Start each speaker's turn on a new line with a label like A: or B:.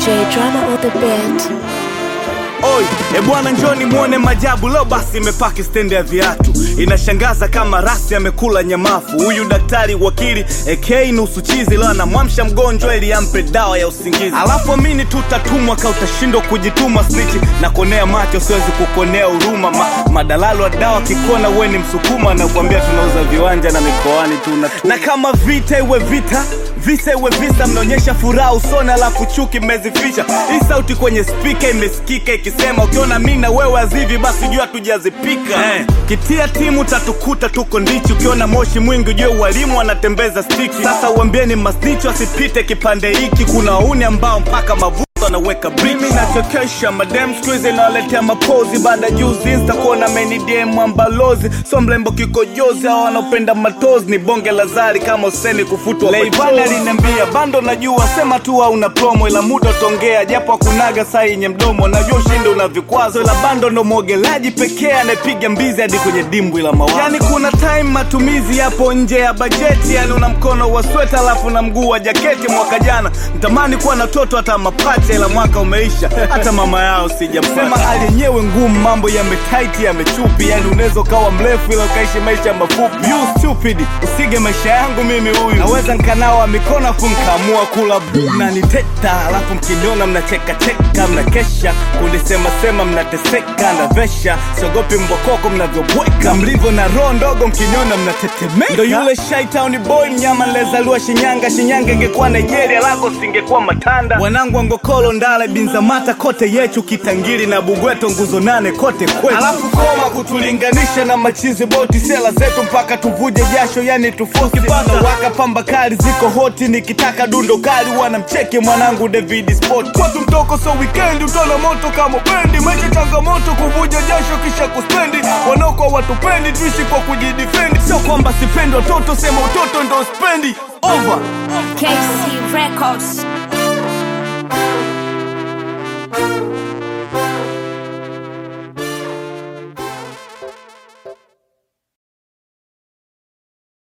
A: J drama on the beat.
B: Oi, e bwana njoni muone majabu leo basi imepaki stendi ya viatu inashangaza kama rasi amekula nyamafu huyu daktari wakili AK nusu chizi leo anamwamsha mgonjwa ili ampe dawa ya usingizi alafu amini tutatumwa ka utashindwa kujituma snitchi na konea macho siwezi kukonea huruma Ma, madalalo wa dawa kikona uwe ni msukuma na kuambia tunauza viwanja na mikoani tuna na kama vita iwe vita visa iwe visa mnaonyesha furaha usoni alafu chuki mmezificha hii sauti kwenye spika imesikika ikisema ukiona mi na wewe azivi basi jua tujazipika eh. kitia timu tatukuta tuko ndichi ukiona moshi mwingi ujue walimu wanatembeza stiki sasa uambieni masnicho asipite kipande hiki kuna wauni ambao mpaka mavu anaweka mimi nachokesha madem skuizi inawaletea mapozi baada juzi insta kuona menidm ambalozi so mlembo kikojozi au wanaopenda matozi ni bonge la zari kama useni kufutwa leivana aliniambia bando najua sema tu au una promo ila muda utongea japo akunaga saa yenye mdomo najua ushindi una vikwazo ila bando ndo mwogelaji pekee anayepiga mbizi hadi kwenye dimbwi la mawazo yani kuna time matumizi yapo nje ya bajeti yani una mkono wa sweta alafu na mguu wa jaketi mwaka jana ntamani kuwa na toto hata mapacha ila mwaka umeisha hata mama yao sijamsema hali yenyewe ngumu mambo yametaiti yamechupi yani unaweza ukawa mrefu ila ukaishi maisha mafupi you stupid usige maisha yangu mimi huyu naweza nkanawa mikono afu nkaamua kula bu na niteta alafu mkiniona mnachekacheka mnakesha kulisemasema mnateseka ndavesha siogopi mbokoko mnavyobweka mlivyo na roho ndogo mkiniona mnatetemeka ndo yule shaitown boy mnyama nilezaliwa shinyanga shinyanga ingekuwa nigeria lako singekuwa matanda wanangu wangokolo ndale binzamata kote yechu kitangiri na bugweto nguzo nane kote kwetu alafu koma kutulinganisha na machizi boti sela zetu mpaka tuvuje jasho yani tufosi waka pamba kali ziko hoti nikitaka dundo kali wanamcheki mwanangu david sport kwetu mtoko so weekend utona moto kama bendi maisha changamoto kuvuja jasho kisha kuspendi wanaokuwa watupendi tuishi kwa kujidifendi sio kwamba sipendi watoto sema utoto ndo spendi over
C: KC Records.